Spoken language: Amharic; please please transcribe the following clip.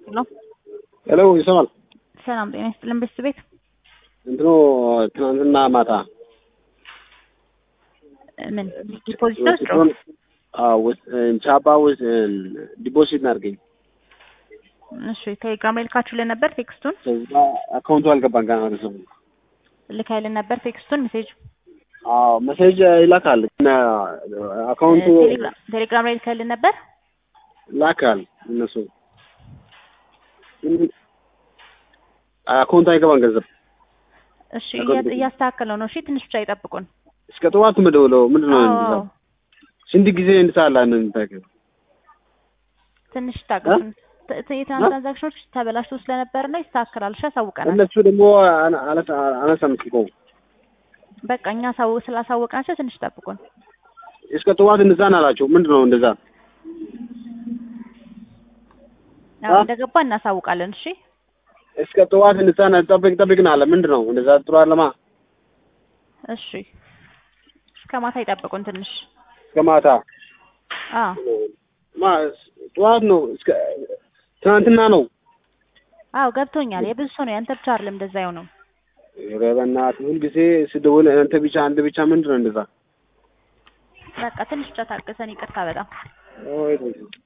ሄሎ ሄሎ ይሰማል? ሰላም ጤና ይስጥልን ቤት ቤት እንትኑ ትናንትና ማታ ምን ዲፖዚት ነው ስጥሮ ቻባ ውስጥ ዲፖዚት እናድርገኝ። እሺ ቴሌግራም ላይ ልካችሁልን ነበር ቴክስቱን ከዛ አካውንቱ አልገባን ገና ወደ ሰው ልካይልን ነበር ቴክስቱን ሜሴጅ አዎ መሴጅ ይላካል እና አካውንቱ ቴሌግራም ቴሌግራም ላይ ልካይልን ነበር ላካል እነሱ አካውንቱ አይገባን ገንዘብ እሺ እያ- እያስተካከለው ነው እሺ ትንሽ ብቻ ይጠብቁን እስከ ጠዋት ምደውለው ምንድን ነው አዎ እንደዛ ስንት ጊዜ እንድሳላ እንታከል ትንሽ ታገሱን ት- ት- የትናንት ትራንዛክሽኖች ተበላሽቶ ስለነበር ነው ይስተካከላል እሺ ያሳውቀናል እነሱ ደግሞ አነ- አነሳ አነሳም ስልኮ በቃ እኛ ሳው ስላሳወቅናቸው ትንሽ ጠብቁን እስከ ጠዋት እንዛን አላቸው ምንድን ነው እንደዛ ያው አ? እንደገባ እናሳውቃለን እሺ እስከ ጠዋት እንዛን ጠብቅ ጠብቅን አለ ምንድን ነው እንደዛ ጥሩ አለማ እሺ እስከ ማታ ይጠብቁን ትንሽ እስከ ማታ አ ማ ጠዋት ነው እስከ ትናንትና ነው አዎ ገብቶኛል የብዙ ሰው ነው ያንተ ብቻ አይደለም እንደዛ የሆነው ኧረ በእናትህ ሁልጊዜ ስደውል አንተ ብቻ አንተ ብቻ ምንድን ነው እንደዛ በቃ ትንሽ ብቻ ታገሰን ይቅርታ በጣም ኦይ